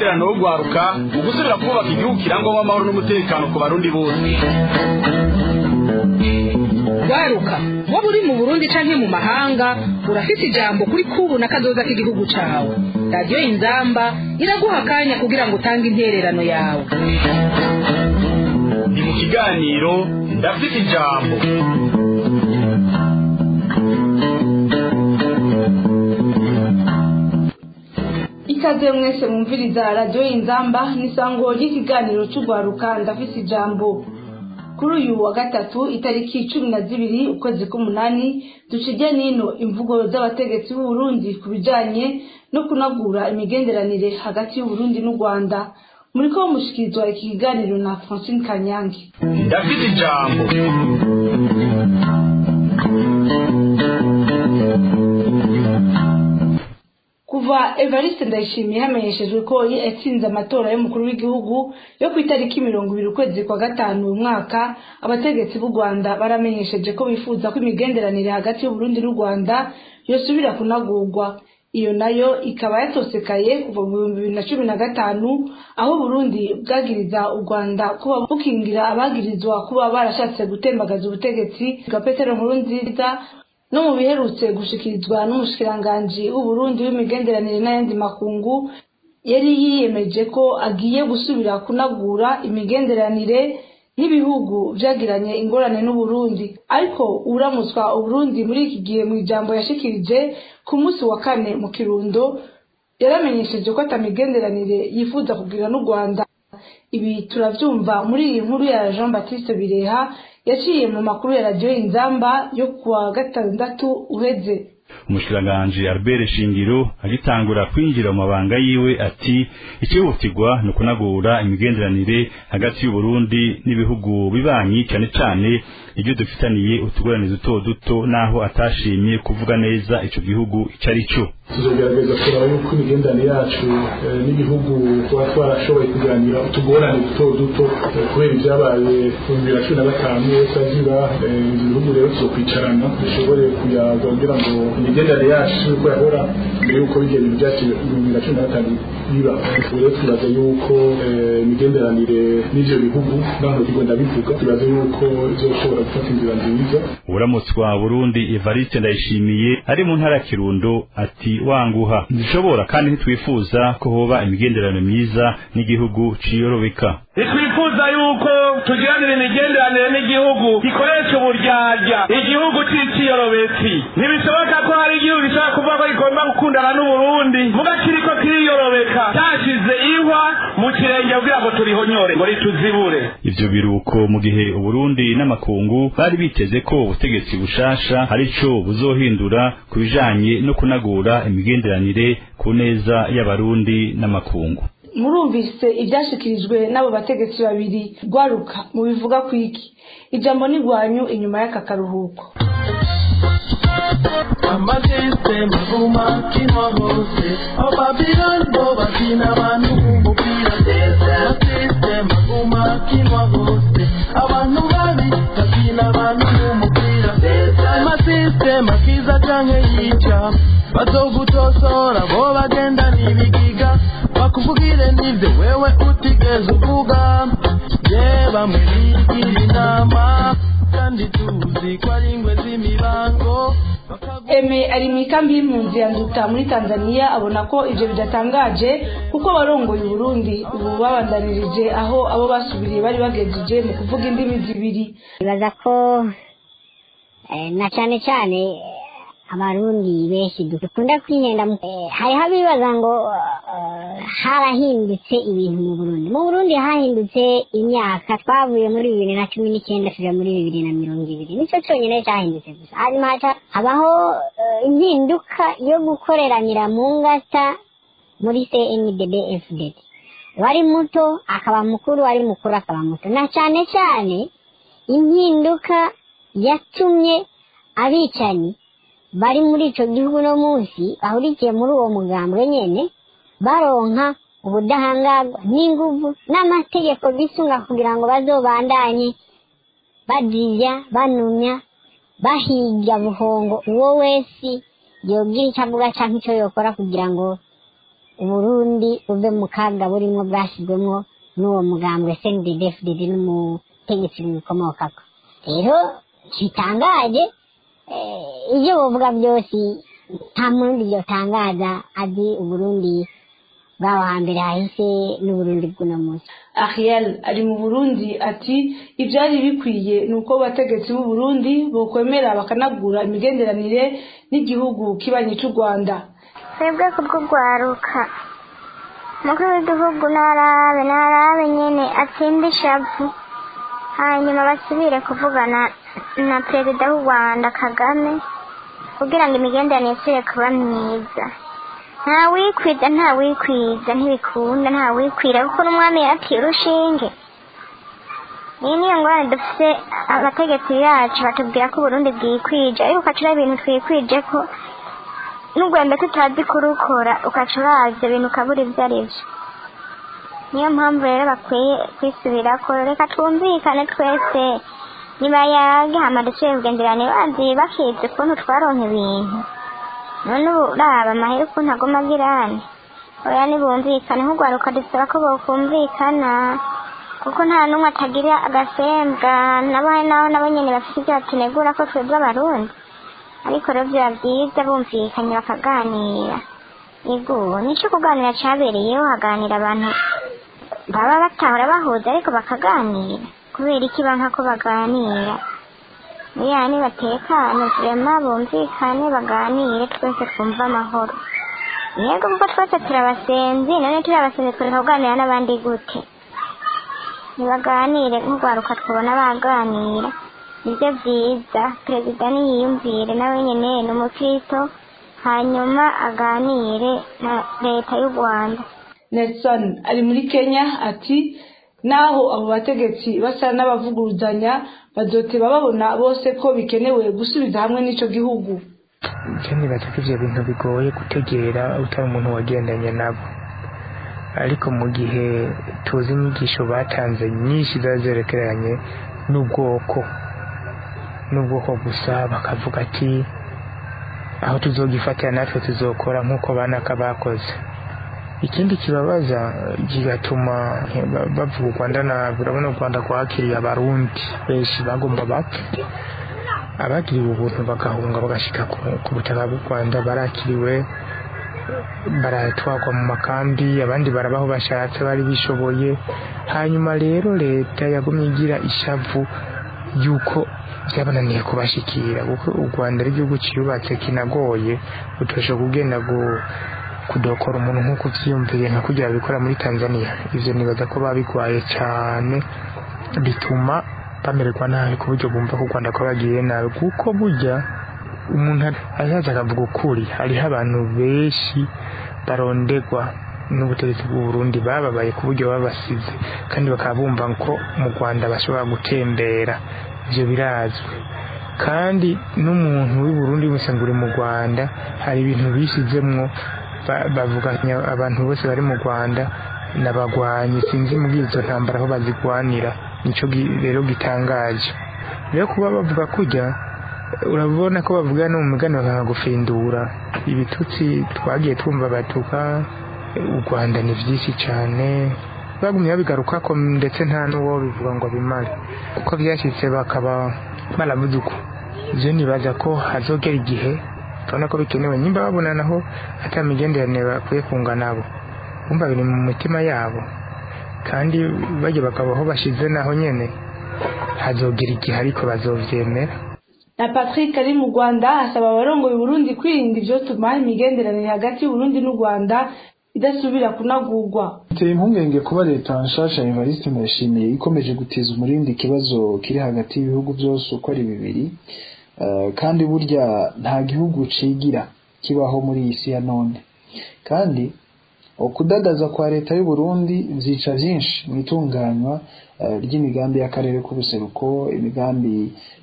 intererano yo gwaruka mu gusubira kubaka igihugu kirangwamo amahoro n'umutekano ku barundi bose waruka waba uri mu burundi canke mu mahanga urafite ijambo kuri kubu na kazoza k'igihugu cawe radiyo inzamba iraguha akanya kugira ngo utange intererano yawe ni mu kiganiro ndafite ijambo ikaze mwese mwumviriza radiyo y'inzamba n'isango ry'ikiganiro cy'urwaruka ndafise ijambo kuri uyu wa gatatu itariki cumi na zibiri ukwezi k'umunani ducije nino imvugo z'abategetsi b'uburundi ku bijanye no kunagura imigenderanire hagati y'uburundi n'u rwanda muri ko mushikirizwa iki kiganiro na francine kanyange ndafite ijambo kuva evariste ndayishimiye hamenyeshejwe ko yatsinze amatora y'umukuru w'igihugu yo ku itariki mirongo ibiri ukwezi kwa gatanu uyu mwaka abategetsi b'u rwanda baramenyesheje ko bifuza ko imigenderanire hagati y'uburundi n'u rwanda yosubira kunagurwa iyo nayo ikaba yatosekaye kuva mu bihumbi bibiri na cumi na gatanu aho burundi bwagiriza u rwanda kuba bukingira abagirizwa kuba barashatse gutembagaza ubutegetsi bwa petero nkurunziza no mu biherutse gushikirizwa n'umushikiranganji w'uburundi w'imigenderanire n'ayandi makungu yari yiyemeje ko agiye gusubira kunagura imigenderanire n'ibihugu vyagiranye ingorane n'uburundi ariko uramutswa uburundi muri iki gihe mu ijambo yashikirije ku munsi wa kane mu kirundo yaramenyesheje ko atamigenderanire yifuza kugira n'u rwanda ibi turavyumva muri iyi nkuru ya jean baptiste bireha yaciye mu makuru ya radiyo inzamba yo kuwa gatandatu uheze umushikiranganji albert shingiro agitangura kwinjira mu mabanga yiwe ati ikihutirwa ni ukunagura imigenderanire hagati y'uburundi n'ibihugu bibanyi cyane cyane ibyo dufitaniye utugorane duto duto n'aho atashimye kuvuga neza ico gihugu icyo ari cyo tuzogerageza kuraba yuko imigenderanire yacu n'ibihugu tuba twarashoboye kuganira utugorane duto duto kubera ibyabaye mu bibiri na cumi na gatanu taziba ibyo bihugu rero tuzokwicarana dushobore kuyaga kugira ngo imigenderanire yacu uko yahora mbere y'uko bijya ibintu byacu ibihumbi bibiri na cumi na gatanu biba ubu rero twibaza yuko imigenderanire n'ivyo bihugu naho ntigo ndabivuga twibaza yuko izoshobora gufata inzira nziza uramutswa burundi evariste ndayishimiye ari mu ntara ya kirundo ati wanguha ntishobora kandi ntitwifuza ko hoba imigenderanire myiza n'igihugu ciyorobeka ntitwifuza yuko tugiranira imigenderanire n'igihugu gikoresha uburyarya igihugu c'iciyorobetsi ntibishoboka ko hari igihugu gishobora kuvuga ko gigomba gukundana n'uburundi muga kiriko kiriyorobeka cyashize ihwa mu kirenge kugira ngo turihonyore ngo rituzibure ivyo biruko mu gihe uburundi n'amakungu bari biteze ko ubutegetsi bushasha arico buzohindura ku bijanye no kunagura imigenderanire ku neza y'abarundi n'amakungu murumvise ibyashikirijwe n'abo bategetsi babiri rwaruka mubivuga ku iki ijambo ni rwanyu inyuma y'aka karuhuko amasisitemu aguma akinwa hose ababirani bo bakina abantu b'umupira amasisitemu aguma akinwa hose abantu babi bakina abantu b'umupira amasisitemu akiza canke yica bazogutosora bo bagenda n'ibigiga bakuvugire n'ivyo wewe utigeze uvuga je bamwe bigira inama kandi tuzi ko ari ingwe z'imibango eme ari mu ikambi y'impunzi ya nduta muri tanzania abona ko ivyo bidatangaje kuko abarongoye uburundi ubu babandanirije aho abo basubiriye bari bagejeje mu kuvuga indimi zibiri bibaza ko na cane cane abarundi benshi dukunda kwihenda hariho abibaza ngo harahindutse ibintu mu burundi mu burundi hahindutse imyaka twavuye muri bibiri na cumi n'icyenda tuja muri bibiri na mirongo ibiri nicyo cyonyine cyahindutse gusa hanyuma haca habaho impinduka yo gukoreranira mu ngata muri cndb fdd wari muto akaba mukuru wari mukuru akaba muto na cyane cyane impinduka yatumye abicanyi bari muri ico gihugu no munsi bahurikiye muri uwo mugambwe nyene baronka ubudahangarwa n'inguvu n'amategeko bisunga kugira ngo bazobandanye bazirya banumya bahiga buhongo uwo wese yogira icyo avuga canke icyo yokora kugira ngo uburundi buve mu kaga burimo bwashyizwemo n'uwo mugambwe cndfdd n'umutegetsi bimukomokako rero ntibitangaje eh, ibyo buvuga byose nta murundi byotangaza azi uburundi bw'aho hambere hahise n'uburundi bw'uno munsi ariel ari mu burundi ati ibyari bikwiye ni uko abategetsi b'u burundi bokwemera bakanagura imigenderanire n'igihugu kibanyi cy'u rwanda twebwe kubw'urwaruka umukuru w'igihugu narabe narabe nyine atsinde ishavu hanyuma basubire kuvugana na perezida w'u rwanda kagame kugira ngo imigenderanire isubire kuba myiza nta wikwiza nta wikwiza ntibikunda nta wikwira kuko n'umwami yaratiye urushinge iyi niyo ngorane dufite abategetsi bacu batubwira ko uburundi bwikwije ariko ukacura ibintu twikwije ko n'urwembe tutazi kurukora ukaca uraza ibintu ukabura ibyo ari byo niyo mpamvu rero bakwiye kwisubira ko reka twumvikane twese niba yagihama dusubiye kugenderane bazi bakizi ukuntu twaronka ibintu none ubu uraba amahera ukuntu aguma agirane oya nibumvikane nk'urwaruka dusaba ko bokumvikana kuko nta n'umwe atagira agasembwa nabo hari naho nabo nyine bafite ibyo batunegura ko twebwe abarundi ariko rero biba byiza bumvikanye bakaganira yego nicyo kuganira cyabereyeho haganira abantu baba batahora bahuza ariko bakaganira kubera iki banka ko baganira yani batekane turema bumvikane baganire twese twumve amahoro yego kuko twese turabasenzi none turabasenzi twereka kuganira n'abandi gute nibaganire nk'urwaruka twabona baganira nibyo byiza perezida niyiyumvire nawe nyine ni umukristo hanyuma aganire na leta y'u rwanda nelson ari muri kenya ati naho abo bategetsi basa n'abavuguruzanya bazoteba babona bose ko bikenewe gusubiza hamwe n'icyo gihugu icyo nibaza ko ibyo bintu bigoye gutegera utari umuntu wagendanye nabo ariko mu gihe tuzi inyigisho batanze nyinshi ziba zerekeranye n'ubwoko n'ubwoko gusa bakavuga ati aho tuzogifatira natwe tuzokora nk'uko banaka bakoze ikindi kibabaza kigatuma bavuga u rwanda nabi urabona u rwanda rwakiriye abarundi benshi bagomba bapfa abagiriwe ubuntu bagahunga bagashyika ku butaka bw'u rwanda barakiriwe baratwagwa mu makambi abandi barabaho bashatse bari bishoboye hanyuma rero leta yagumye igira ishavu y'uko byabananiye kubashikira kuko u rwanda ari igihugu cyubatse kinagoye utosha kugenda kudokora umuntu nk'uko ubyiyumviye nka kugira bikora muri tanzania ibyo nibaza ko babigwaye cyane bituma bamererwa nabi ku buryo bumva ko u rwanda ko bagiye nabi kuko burya umuntu azaza akavuga ukuri hariho abantu benshi barondegwa n'ubutegetsi bw'u Burundi bababaye ku buryo babasize kandi bakaba bumva ko mu rwanda bashobora gutembera ibyo birazwi kandi n'umuntu w'i Burundi wese ngo uri mu rwanda hari ibintu bishyizemwo bavuga abantu bose bari mu rwanda n'abagwanyi sinzi muri izo ntambara aho bazigwanira nicyo rero gitangaje rero kuba bavuga kujya urabona ko bavuga no mu migani bakagufindura ibitutsi twagiye twumva batuka u rwanda ni byinshi cyane bagumye babigaruka ko ndetse nta n'uwo bivuga ngo bimare kuko byashyitse bakaba baravuze uko ibyo nibaza ko hazogera igihe urabona ko bikenewe nimba babona naho atari imigenderanire bakwiye kunga nabo bumva biri mu mitima yabo kandi bajya bakabaho bashyize naho nyine hazogera igihe ariko bazobyemera na patrick ari mu rwanda asaba abarongoye uburundi kwirinda ibyotuma imigenderanire hagati y'uburundi n'u rwanda idasubira kunagurwa biteye impungenge kuba leta nshasha evariste ndayishimiye ikomeje gutiza umurindi ikibazo kiri hagati y'ibihugu byose uko ari bibiri kandi burya nta gihugu cigira kibaho muri iyi si ya none kandi ukudadaza kwa leta y'u Burundi byica byinshi mu itunganywa ry'imigambi y'akarere k'ubuseruko imigambi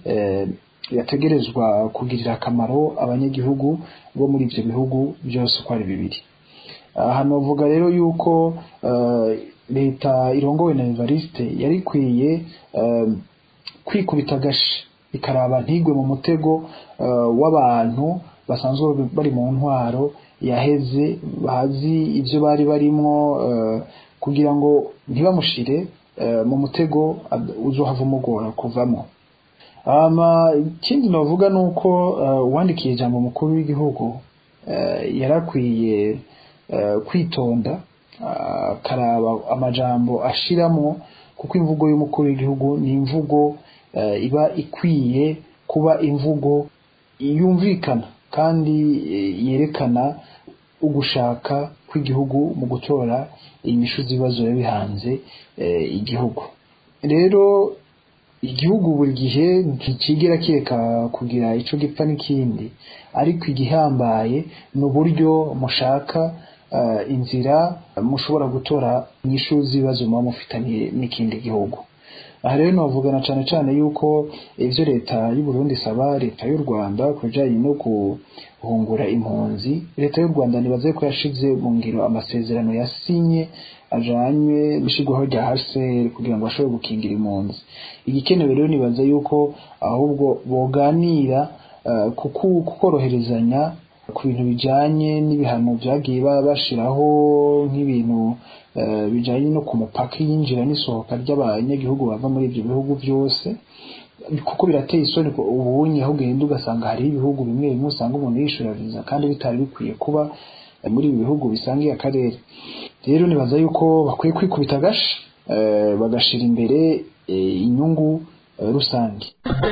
yategerezwa kugirira akamaro abanyagihugu bo muri ibyo bihugu byose uko ari bibiri aha navuga rero yuko leta irongowe na evariste yari ikwiye kwikubita agashi ikaraba ntigwe mu mutego w'abantu basanzwe bari mu ntwaro yaheze bazi ibyo bari barimo kugira ngo ntibamushire mu mutego uzohava umugora kuvamo ikindi navuga ni uko uwandikiye ijambo umukuru w'igihugu yarakwiye kwitonda akaraba amajambo ashiramo kuko imvugo y'umukuru w'igihugu ni imvugo iba ikwiye kuba imvugo yumvikana kandi yerekana ugushaka kw'igihugu mu gutora inyishu z'ibibazo biba bihanze igihugu rero igihugu buri gihe ntikigera kireka kugira icyo gipfa n'ikindi ariko igihambaye ni uburyo mushaka inzira mushobora gutora inyishu z'ibibazo muba mufitaniye n'ikindi gihugu aha rero navugana cyane cyane yuko ibyo leta y'u Burundi isaba leta y'u Rwanda ku bijyanye no guhungura impunzi leta y'u Rwanda nibaze ko yashize mu ngiro amasezerano yasinye ajanywe n'ishyirwaho rya HCR kugira ngo bashobore gukingira impunzi igikenewe rero nibaza yuko ahubwo boganira kukoroherezanya ku bintu bijyanye n'ibihano byagiye bashyiraho nk'ibintu bijyanye no ku mupaka yinjira n'isohoka ry'abanyagihugu bava muri ibyo bihugu byose kuko birateye isoni ubunye aho ugenda ugasanga hariho ibihugu bimwe bimwe usanga umuntu yishyura viza kandi bitari bikwiye kuba muri ibi bihugu bisangiye akarere rero nibaza yuko bakwiye kwikubita agashi bagashyira imbere inyungu rusange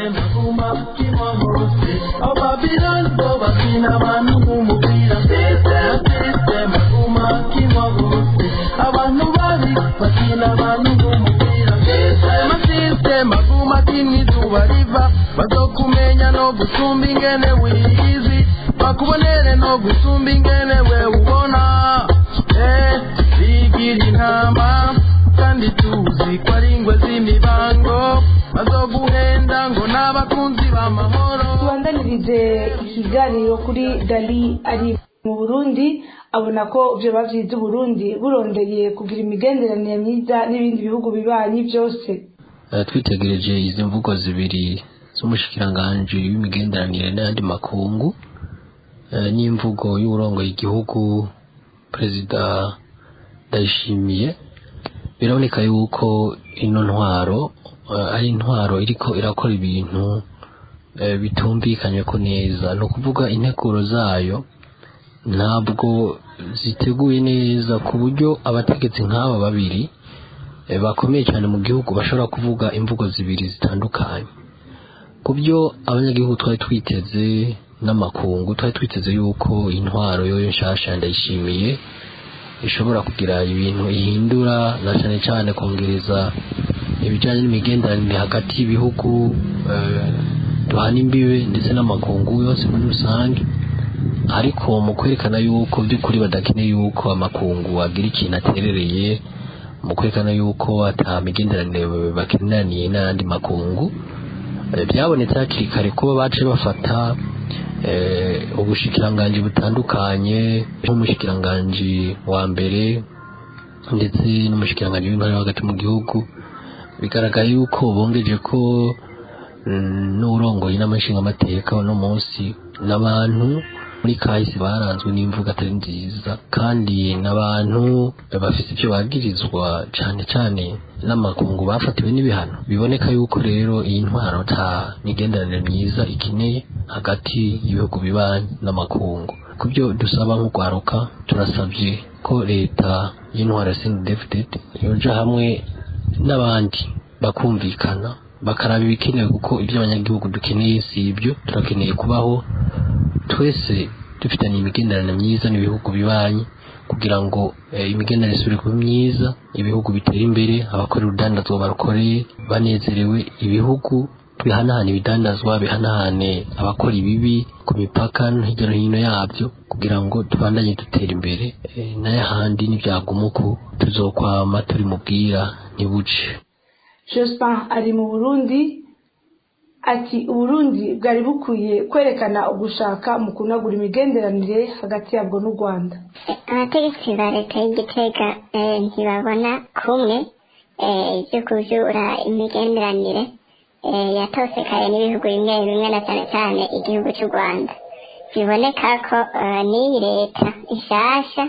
abantu babi bakina abantu b'umupira amasisiteme aguma kimwe izuba riva bazokumenya no gusumba ingene wiyizi bakubonere no gusumba ingene we ubona eh bigira intama kandi tuzi ko ari ingwe z'imibango bazoguhenda ngo n'abakunzi b'amahoro tubandanirize ikiganiro kuri dali ari mu burundi abona ko ibyo bavyize uburundi burondeye kugira imigenderanire myiza n'ibindi bihugu bibanyi byose twitegereje izi mvugo zibiri z'umushikiranganji w'imigenderanire n'ayandi makungu n'imvugo y'uburongoye igihugu perezida ndayishimiye biraboneka yuko ino ntwaro ari intwaro iriko irakora ibintu bitumvikanye ko neza ni ukuvuga integuro zayo ntabwo ziteguye neza ku buryo abategetsi nk'aba babiri bakomeye cyane mu gihugu bashobora kuvuga imvugo zibiri zitandukanye ku byo abanyagihugu twari twiteze n'amakungu twari twiteze yuko intwaro yo nshasha ndayishimiye ishobora kugira ibintu ihindura na cyane cyane kongereza ibijyanye n'imigenderanire hagati y'ibihugu duhana imbibe ndetse n'amakungu yose muri rusange ariko mu kwerekana yuko by'ukuri badakeneye yuko amakungu agira ikintu aterereye mu kwerekana yuko atamigenderanire bakenaniye n'ayandi makungu byabonetse hakiri kare kuba bace bafata ubushikiranganji butandukanye nk'umushikiranganji wa mbere ndetse n'umushikiranganji w'intara hagati mu gihugu bigaragara yuko bongeje ko n'urongoye n'amashingamateka uno munsi n'abantu muri kahise baranzwe n'imvugo atari nziza kandi n'abantu bafite ibyo bagirizwa cyane cyane n'amakungu bafatiwe n'ibihano biboneka yuko rero iyi ntwaro nta migenderanire myiza ikeneye hagati y'ibihugu bibanyi n'amakungu ku byo dusaba nk'urwaruka turasabye ko leta y'intwaro ya sendefuded yoja hamwe n'abandi bakumvikana bakaraba ibikenewe kuko ibyo abanyagihugu dukeneye si ibyo turakeneye kubaho twese dufitanye imigenderanire myiza n'ibihugu bibanyi kugira ngo imigenderanire isubire kuba myiza ibihugu bitera imbere abakora urudandazwa barukoreye banezerewe ibihugu bihanahana ibidandazwa bihanahane abakora ibibi ku mipaka no hirya no hino yabyo kugira ngo tubandanye dutera imbere n'ayahandi n'ibyaguma uku tuzokwama turi mubwira ntibuce jospin ari mu burundi ati uburundi bwari bukwiye kwerekana ugushaka mu kunagura imigenderanire hagati yabwo n'u rwanda abategetsi ba leta y'igitega ntibabona kumwe ibyo kubyura imigenderanire yatosekaye n'ibihugu bimwe bimwe na cyane cyane igihugu cy'u rwanda biboneka ko eh, n'iyi leta ishasha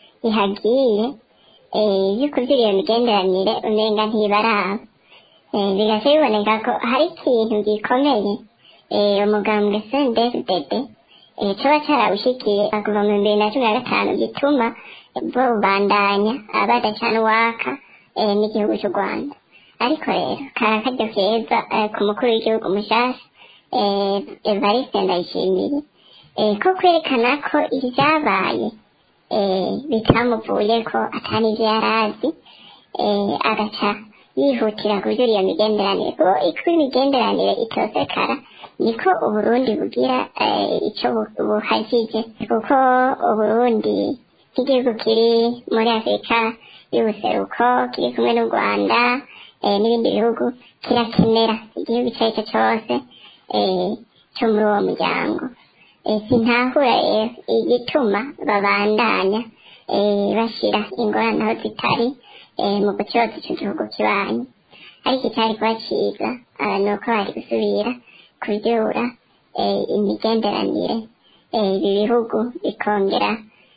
ihagiye eh, ibyo kugira iyo migenderanire umenga ntibaraba Eh, bigaca biboneka ko hari ikintu gikomeye eh, umugambwe CNDD-FDD eh, coba carawushikiye kuva mu bibiri na cumi na gatanu gituma bubandanya badacana uwaka eh, n'igihugu cy'u rwanda ariko rero kara karyo keza eh, ku mukuru w'igihugu mushasha eh, evariste ndayishimiye eh, ko kwerekana ko ibyabaye eh, bitamuvuye ko atari ibyo yari azi eh, agaca yihutira kubyura iyo migenderanire kuko iko imigenderanire itosekara niko uburundi bugira eh, icyo bu- buhagije kuko uburundi nk'igihugu kiri muri afurika y'ubuseruko kiri kumwe n'u rwanda eh, n'ibindi bihugu kirakenera igihugu icyo ari cyo cyose eh, cyo muri uwo muryango eh, sintahura rero igituma babandanya eh, bashyira ingorane aho zitari eh, mu gucyoza icyo gihugu kibanyi ariko icyari kuba cyiza ah, ni uko bari gusubira kubyura eh, imigenderanire eh, ibi bihugu bikongera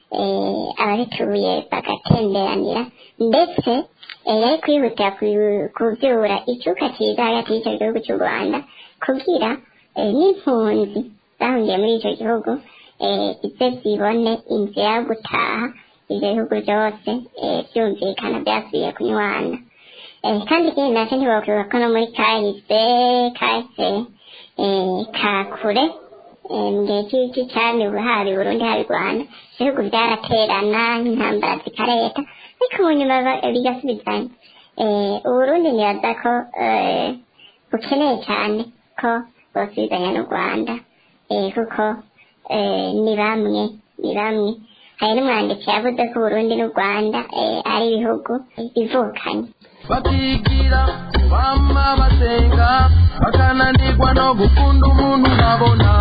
eh, ababituye bagatemberanira ndetse eh, yari kwihutira ku- kubyura icyuka cyiza hagati y'icyo gihugu cy'u rwanda kugira eh, n'impunzi zahungiye muri icyo gihugu eh, ize zibone inzira yo gutaha ibyo bihugu byose eh, byumvikana byasubiye kunywana eh, kandi ikindi nacyo ntibakwibuka ko no muri kahise kahise eh, ka kure eh, mu gihe cy'iki cyami haba i burundi haba i rwanda ibihugu byaraterana intambara zikareta ariko mu nyuma ba- bigasubizanya eh, uburundi nibaza ko eh, bukeneye cyane ko bosubizanya n'u rwanda eh, kuko eh, ni bamwe ni bamwe hari n'umwanditsi yavuze ko uburundi n'u rwanda eh, ari ibihugu bivukanye bakigira bama basenga bakananirwa no gukunda umuntu babona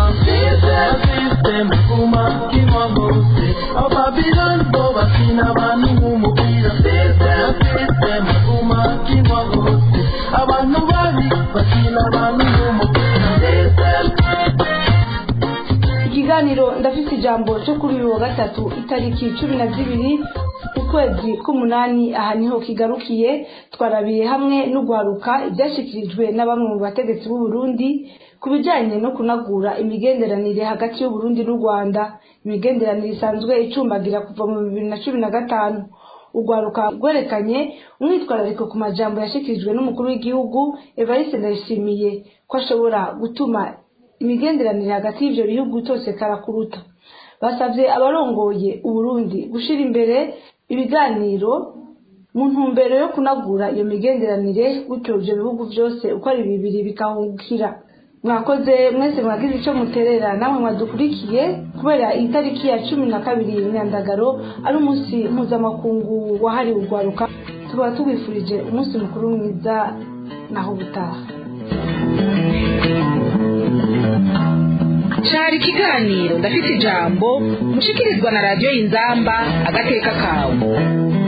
sisiteme kuma kimwa hose ababiloni bo bakina abantu nk'umupira sisiteme kuma kimwa hose abantu babi bakina abantu nk'umupira ikiganiro ndafite ijambo cyo kuri uyu wa gatatu itariki cumi na zibiri ukwezi k'umunani aha niho kigarukiye twarabiye hamwe no guharuka ibyashyikirijwe na bamwe mu bategetsi b'u Burundi ku bijyanye no kunagura imigenderanire hagati y'u Burundi n'u Rwanda imigenderanire isanzwe icumbagira kuva mu bibiri na cumi na gatanu urwaruka rwerekanye umwitwarariko ku majambo yashyikirijwe n'umukuru w'igihugu evariste ndayishimiye ko ashobora gutuma imigenderanire hagati y'ibyo bihugu cyose karakuruta basabye abarongoye uburundi gushyira imbere ibiganiro mu ntumbero yo kunagura iyo migenderanire gutyo ibyo bihugu byose uko ari bibiri bikahungukira mwakoze mwese mwagize icyo muterera namwe mwadukurikiye kubera iyi tariki ya cumi na kabiri nyandagaro ari umunsi mpuzamakungu wahariwe urwaruka tukaba tubifurije umunsi mukuru mwiza naho ubutaha cari ikiganiro ndafite ijambo mushikirizwa na radiyo y'inzamba agateka kawe